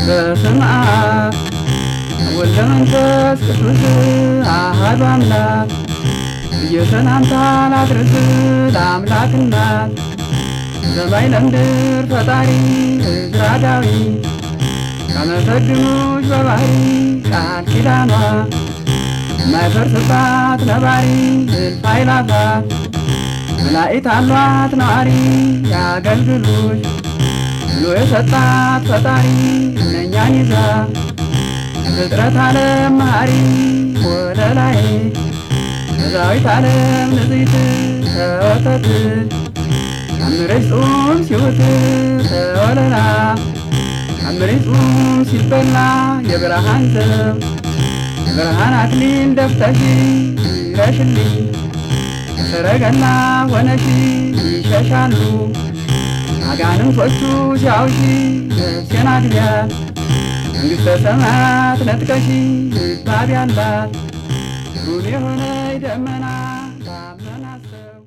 በስመ አብ ወወልድ ወመንፈስ ቅዱስ አሐዱ አምላክ እየሰላምታ ላድርስ ለአምላክ እናት ሰማይ ለምድር ፈጣሪ ዕዝራ ዳዊት ካመሰግኑሽ በባህሪ ቃል ኪዳኗ ማይፈርስባት ነባሪ እልፍ አእላፋት መላእክት አሏት ነዋሪ ያገልግሉሽ ብሎ የሰጣት ፈጣሪ እነኛን ይዛ ፍጥረት ዓለም መሐሪ ወለላይ በዛዊት ዓለም ንጽሕት ተወተት አምረሽ ጾም ሲውት ተወለላ አምረሽ ጾም ሲበላ የብርሃን ዘብ ብርሃን አክሊል ደፍተሽ ይረሽልኝ ሰረገላ ሆነሽ ይሸሻሉ አጋንንቶቹ ሲያውሺ ነፍሴን አግቢያት መንግሥተ ሰማያት ነጥቀሽ ይባብ ያላት ሩን የሆነ ደመና ታመናሰብ